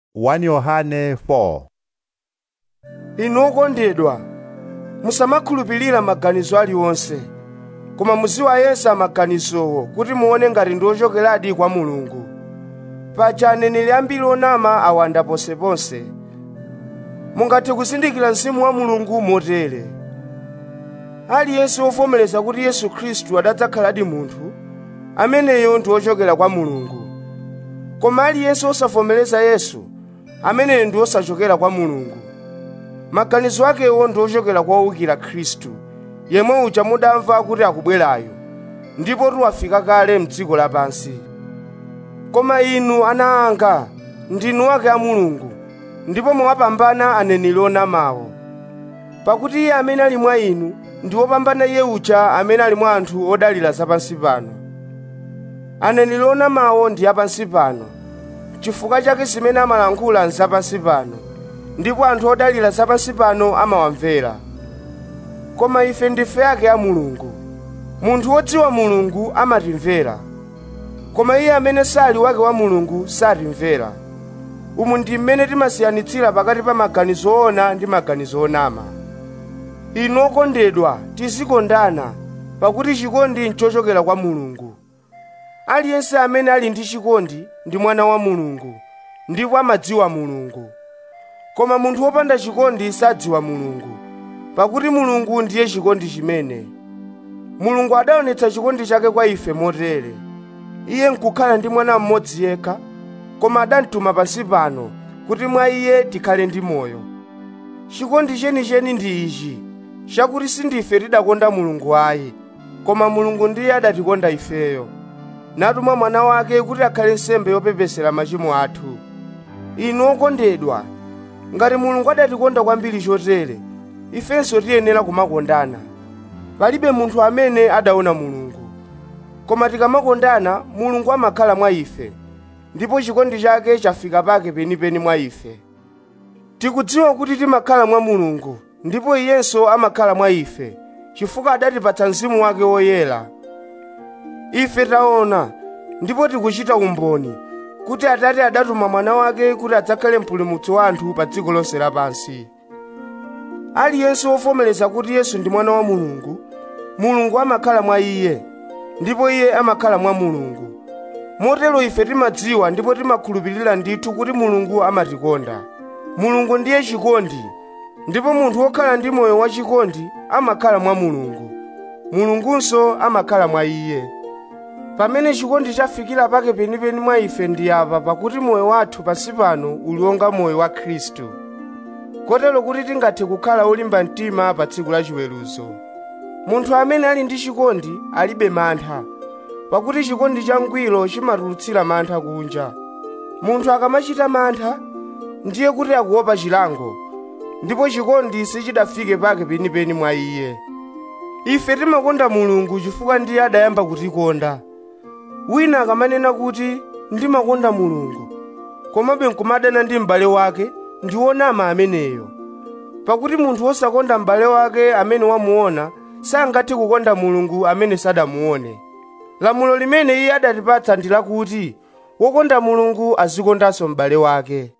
1 Yohane 4 inu okondedwa musamakhulupirira maganizo aliwonse koma muziwayesa maganizowo kuti muone ngati ndi ochokeradi kwa mulungu paja aneneri ambiri onama awanda ponseponse mungathe kuzindikira mzimu wa mulungu motere aliyense wovomereza kuti yesu khristu adadzakhaladi munthu ameneyo ndi wochokera kwa mulungu koma aliyense osavomereza yesu ameneyo ndi osachokera kwa mulungu maganizo akewo ndi ochokera kwa owukira khristu yemwe uja mudamva kuti akubwerayo ndipo tiwafika kale m'dziko lapansi koma inu ana anga ndinu ake a mulungu ndipo mwapambana aneneri onamawo pakuti iye amene ali mwa inu ndi wopambana iye uja amene ali mwa anthu odalira zapansi pano aneneri onamawo ndi apansi pano chifukwa chake zimene amalankhula nzapansi pano ndipo anthu odalira zapansi pano amawamvera koma ife ndife ake a mulungu munthu wodziwa mulungu amatimvera koma iye amene sali wake wa mulungu satimvera umu ndi mmene timasiyanitsira pakati pa maganizo oona ndi maganizo onama inu okondedwa tizikondana pakuti chikondi nchochokera kwa mulungu aliyense amene ali ndi chikondi ndi mwana wa mulungu ndipo amadziwa mulungu koma munthu wopanda chikondi sadziwa mulungu pakuti mulungu ndiye chikondi chimene mulungu adaonetsa chikondi chake kwa ife motere iye nkukhala ndi mwana mmodzi yekha koma adamtuma pansi pano kuti mwa iye tikhale ndi moyo chikondi chenicheni ndi ichi chakuti sindife tidakonda mulungu ayi koma mulungu ndiye adatikonda ifeyo natuma mwana wake kuti akhale nsembe yopepesera machimo athu inu okondedwa ngati mulungu adatikonda kwambiri chotere ifenso tiyenera kumakondana palibe munthu amene adaona mulungu koma tikamakondana mulungu amakhala mwa ife ndipo chikondi chake chafika pake penipeni mwa ife tikudziwa kuti timakhala mwa mulungu ndipo iyenso amakhala mwa ife chifukwa adatipatsa mzimu wake woyera ife taona ndipo tikuchita umboni kuti atate adatuma mwana wake kuti adzakhale mpulumutsi wa anthu pa dziko lonse lapansi aliyense wovomereza kuti yesu ndi mwana wa mulungu mulungu amakhala mwa iye ndipo iye amakhala mwa mulungu motero ife timadziwa ndipo timakhulupirira ndithu kuti mulungu amatikonda mulungu ndiye chikondi ndipo munthu wokhala ndi moyo wachikondi amakhala mwa mulungu mulungunso amakhala mwa iye pamene chikondi chafikira pake penipeni mwa ife ndi apa pakuti moyo wathu pansi pano uli wonga moyo wa khristu kotero kuti tingathe kukhala olimba mtima pa tsiku la chiweruzo munthu amene ali ndi chikondi alibe mantha pakuti chikondi changwiro chimatulutsira mantha kunja munthu akamachita mantha ndiye kuti akuopa chilango ndipo chikondi sichidafike pake penipeni mwa iye ife timakonda mulungu chifukwa ndiye adayamba kutikonda wina akamanena kuti ndimakonda mulungu komabe nkumadana ndi m'bale wake ndi wonama ameneyo pakuti munthu wosakonda m'bale wake amene wamuona sangathe kukonda mulungu amene sadamuone lamulo limene iye adatipatsa ndi lakuti wokonda mulungu azikondanso m'bale wake